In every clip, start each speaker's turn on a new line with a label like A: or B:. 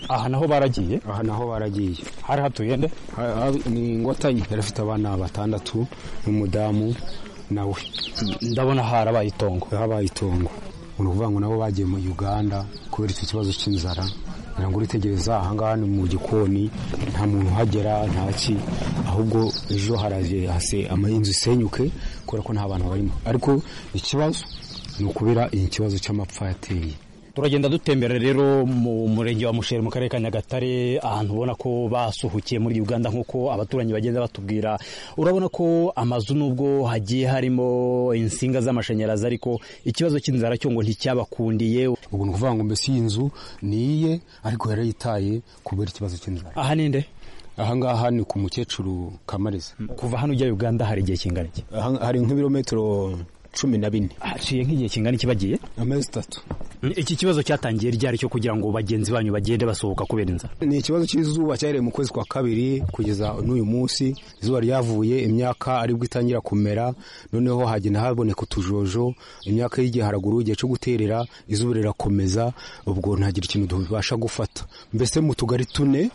A: aha naho baragiye
B: aha naho baragiye
A: hari hatuye nde
B: ni ingotanyi yari afite abana batandatu n'umudamu nawe
A: ndabona harabaye itongo
B: habaye itongo ni ukuvuga ngo nabo bagiye mu uganda kubera icyo kibazo cy'inzara ngira ngo uritegereza ahangaha ni mu gikoni nta muntu uhagera ntaki ahubwo ejo haraje hase amahinzu isenyuke kubera ko nta bantu barimo ariko ikibazo ni ukubera ikibazo cy'amapfa yateye
A: turagenda dutembera rero mu murenge wa musheri mu karere ka nyagatare ahantu ubona ko basuhukiye muri uganda nk'uko abaturanyi bagenda batubwira urabona ko amazu nubwo hagiye harimo insinga z'amashanyarazi ariko ikibazo cy'inzara cyo ngo nticyabakundiye
B: ubu ni ukuvuga ngo mbese iyi nzu ni iye ariko yarayitaye kubera ikibazo cy'inzara
A: aha ni nde
B: ahangaha ni ku mukecuru kamareza
A: kuva hano ujya uganda hari igihe kingana iki
B: hari nk'ibirometero cumi na bine
A: haciye nk'igihe kingana iki bagiye
B: amezi atatu
A: iki kibazo cyatangiye ryari cyo kugira ngo bagenzi banyu bagende basohoka kubera inzara
B: ni ikibazo cy'izuba cyahereye mu kwezi kwa kabiri kugeza n'uyu munsi izuba ryavuye imyaka aribwo itangira kumera noneho hagenda haboneka utujojo imyaka y'igihe haraguru igihe cyo guterera izuba rirakomeza ubwo ntagire ikintu tubasha gufata mbese mu tugari tune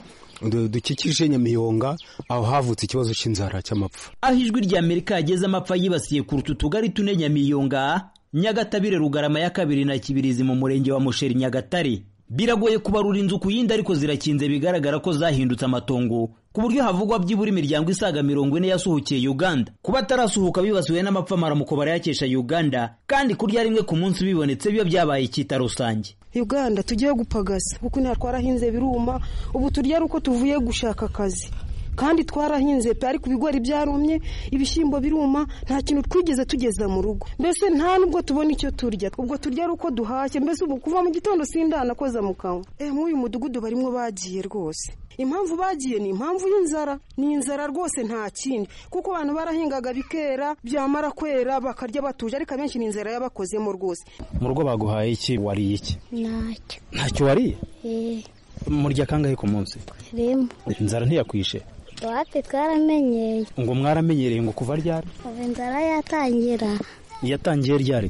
B: dukikije nyamiyonga aho havutse ikibazo cy'inzara cy'amapfa
C: aho ijwi ry'amerika yageze amapfa yibasiye kuruta utugari tune nyamiyonga nyagatabire rugarama ya kabiri na kibirizi mu murenge wa musheri nyagatare biragoye kubarura inzu ku yindi ariko zirakinze bigaragara ko zahindutse amatongo ku buryo havugwa byibura imiryango isaga mirongo ine yasuhukiye uganda kuba atarasuhuka bibasiwe n'amapfa maramuko barayakesha uganda kandi kurya rimwe ku munsi bibonetse biba byabaye icyita rusange
D: uganda tugiye gupagasa kuko inaha twarahinze biruma ubu turya ari uko tuvuye gushaka akazi kandi twarahinze pe ariko ibigori byarumye ibishyimbo biruma nta kintu twigeze tugeza mu rugo mbese nta nubwo tubona icyo turya ubwo turya ari uko duhashye mbese ubu kuva mu gitondo sindana koza mu kanwa eh nk'uyu mudugudu barimo bagiye rwose impamvu bagiye ni impamvu y'inzara ni inzara rwose nta kindi kuko abantu barahingaga bikera byamara kwera bakarya batuje ariko abenshi ni inzara yabakozemo rwose
A: mu rugo baguhaye iki wariye iki
E: ntacyo
A: ntacyo wariye
E: eh
A: murya kangahe ku munsi
E: rimwe
A: inzara ntiyakwishe
E: wapi twaramenyeye
A: ngo mwaramenyereye ngo kuva ryari
E: ubu inzara yatangira
A: yatangiye ryari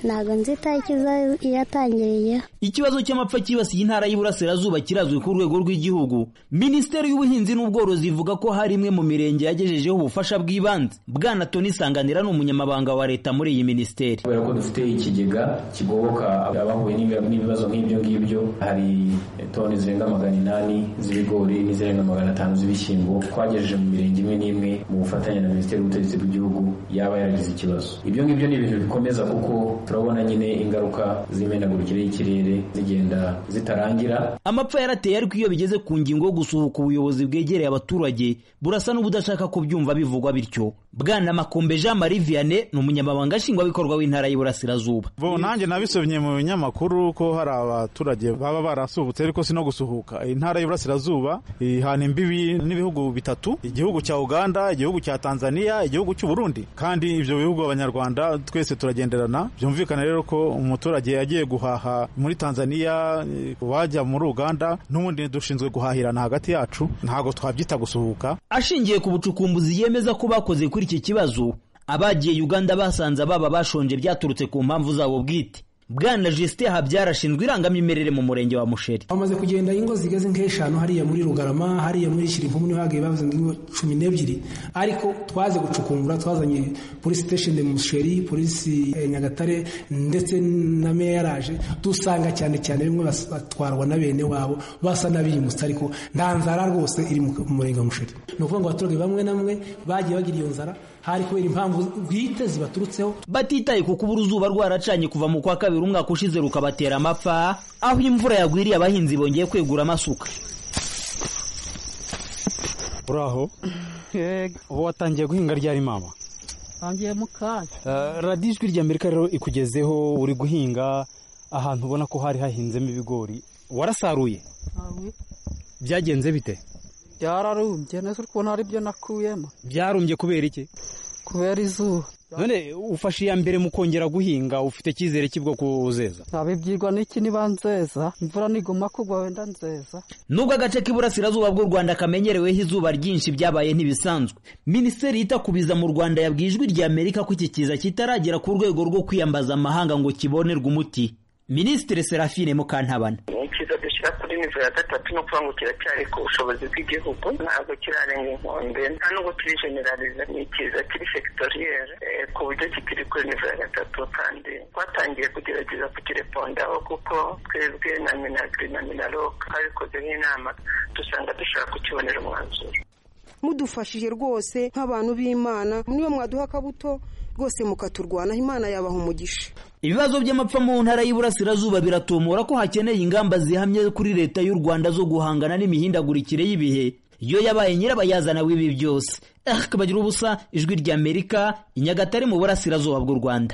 E: ntabwo nzi itariki za- yatangiriye
C: ikibazo cy'amapfa cyibasiye intara y'iburasirazuba kirazwi ku rwego rw'igihugu minisiteri y'ubuhinzi n'ubworozi ivuga ko hari imwe mu mirenge yagejejeho ubufasha bw'ibanze bwana toni sanganira ni umunyamabanga wa leta muri iyi minisiteri
F: kubera ko dufite ikigega kigoboka abahuye n'ibi- n'ibibazo nk'ibyo ngibyo hari toni zirenga magana inani z'ibigori n'izirenga magana atanu z'ibishyimbo twagejeje mu mirenge imwe n'imwe mu bufatanye na minisiteri y'ubutegetsi bw'igihugu yaba yaragize ikibazo ibyo ngibyo ni ibintu bikomeza kuko turabona nyine ingaruka z'imenagurikire y'ikirere zigenda zitarangira
C: amapfa yarateye ariko iyo bigeze ku ngingo yo gusuhuka ubuyobozi bwegereye abaturage burasa n'ubudashaka kubyumva bivugwa bityo bwana makombe jean marie vianney ni umunyamabanga nshingwabikorwa w'intara y'iburasirazuba
G: bo nanjye nabisomye mu binyamakuru ko hari abaturage baba barasuhutse ariko si no gusuhuka intara y'iburasirazuba ihana imbibi n'ibihugu bitatu igihugu cya uganda igihugu cya tanzania igihugu cy'u burundi kandi ibyo bihugu abanyarwanda twese turagenderana byumvikana rero ko umuturage yagiye guhaha muri tanzania eh, wajya muri uganda n'ubundi dushinzwe guhahirana hagati yacu ntabwo twabyita gusuhuka
C: ashingiye ku bucukumbuzi yemeza ko bakoze kuri iki kibazo abagiye uganda basanze ababa bashonje byaturutse ku mpamvu zabo bwite bwana justin habyara ashinzwe irangamimerere mu murenge wa musheri
H: bamaze kugenda ingo zigeze nk'eshanu hariya muri rugarama hariya muri shirivumu niho hagiye bavuze ingo cumi n'ebyiri ariko twaze gucukumbura twazanye polisi station de musheri polisi eh, nyagatare ndetse na meya yaraje dusanga cyane cyane bimwe bas- batwarwa na bene wabo basa n'abiyimutse ariko nta nzara rwose iri mu mu murenge wa musheri ni ukuvuga ngo abaturage bamwe na bamwe bagiye bagira iyo nzara hari kubera impamvu bwite zibaturutseho
C: batitaye ku kubura uzuba rwaracanye kuva mu kwa kabiri umwaka ushize rukabatera amapfa aho imvura yagwiriye abahinzi bongeye kwegura amasuka
A: uraho ubu watangiye guhinga ryari mama
I: ntangiye mu kanya
A: Eh, radiyo ijwi rya amerika rero ikugezeho uri guhinga ahantu ubona ko hari hahinzemo ibigori warasaruye
I: ntawe
A: byagenze bite
I: byararumbye neza uri kubona hari ibyo nakuyemo
A: byarumbye kubera iki
I: kubera izuba
A: none ufashe iya mbere mu kongera guhinga ufite icyizere cy'ubwo kuzeza
I: ntabibyirwa n'iki niba nzeza imvura niguma kugwa wenda nzeza
C: nubwo agace k'iburasirazuba bw'u rwanda kamenyereweho izuba ryinshi byabaye ntibisanzwe minisiteri yita ku biza mu rwanda yabwiye ijwi rya amerika ko iki kiza kitaragera ku rwego rwo kwiyambaza amahanga ngo kibonerwe umuti minisitiri serafine mukantabana
J: ni icyiza dushyira
H: kugeza kuri nivo ya gatatu ni ukuvuga ngo kiracyari ku bushobozi bw'igihugu ntabwo kirarenga inkombe nta nubwo kiri generalize ni ikiza kiri sekitoriyeri ku buryo kikiri kuri nivo ya gatatu kandi twatangiye kugerageza kukirepondaho kuko twebwe na minagiri na minaroka twabikozeho inama dusanga dushobora kukibonera umwanzuro
D: mudufashije rwose nk'abantu b'imana niyo mwaduha akabuto rwose mukaturwanaho imana yabaha umugisha
C: ibibazo by'amapfa mu ntara y'iburasirazuba biratumura ko hakeneye ingamba zihamye kuri leta y'u rwanda zo guhangana n'imihindagurikire y'ibihe iyo yabaye nyirabayazana w'ibi byose akabagira ubusa ijwi ry'amerika i nyagatare mu burasirazuba bw'u rwanda